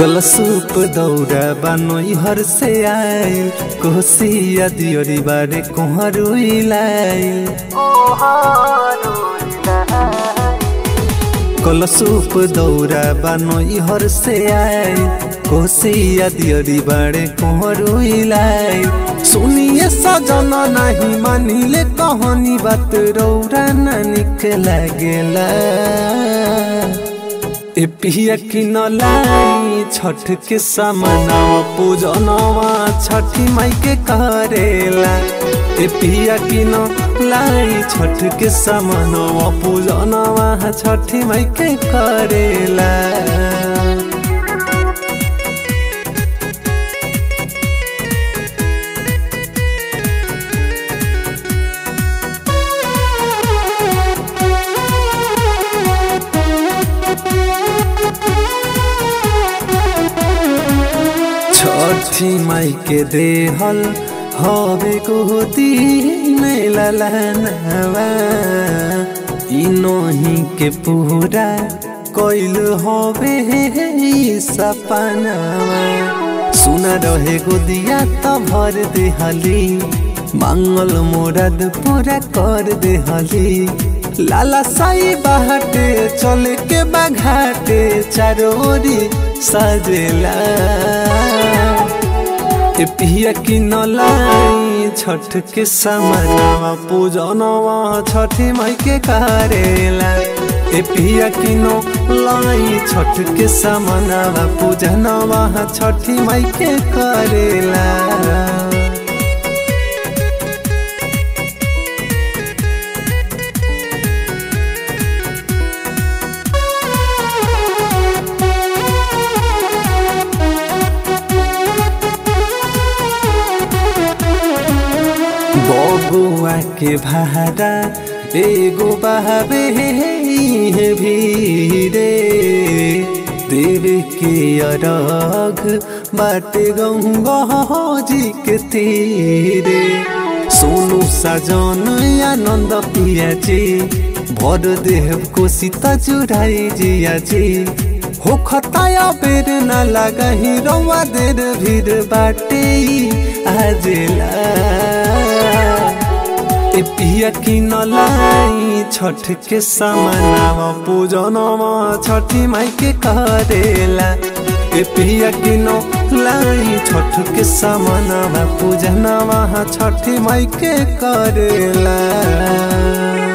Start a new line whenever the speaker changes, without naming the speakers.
कलसूप दौड़ा बनोई हर से आइल कोसिया दियोरी बारे कोहरुइलाइल कलसूप दौड़ा बनोई हर से आइल कोसिया दियोरी बारे कोहरुइलाइल सुनिए सजना नहीं मानिले कहानी बात रौरा ना निक लागेला ए पिया कि नलाई छठ के समनवा पूजनवा छठी माई के करेला ए पिया कि नलाई छठ के समनवा पूजनवा छठी माई के करेला छठी माई के देहल हवे गोदी में ललनवा इनोही के पूरा कोइल हवे ई सपनवा सुना रहे गोदिया त भर देहली मंगल मोरद पूरा कर देहली लाला साई बाहटे चले के बाघाटे चारोरी सजेला ए पिया कि नलाई छठ के समनवा पूजनवा छठी माई के करेला ए पिया कि लाई छठ के समनवा पूजनवा छठी माई के करेला बबुआ के भाड़ा एगो बहावे है भीरे देवे के अरग बाटे गंगा जी के तीरे सोनू साजन आनंद पिया जी भर देव को सीता जुड़ाई जिया जी हो खताया बेर न लगा ही रवा देर भीड़ बाटे आजेला ए पिया कि नलाई छठ के समनावा पूजनवा छठी माई के करेला ए पिया कि नलाई छठ के समनावा पूजनवा छठी माई के करेला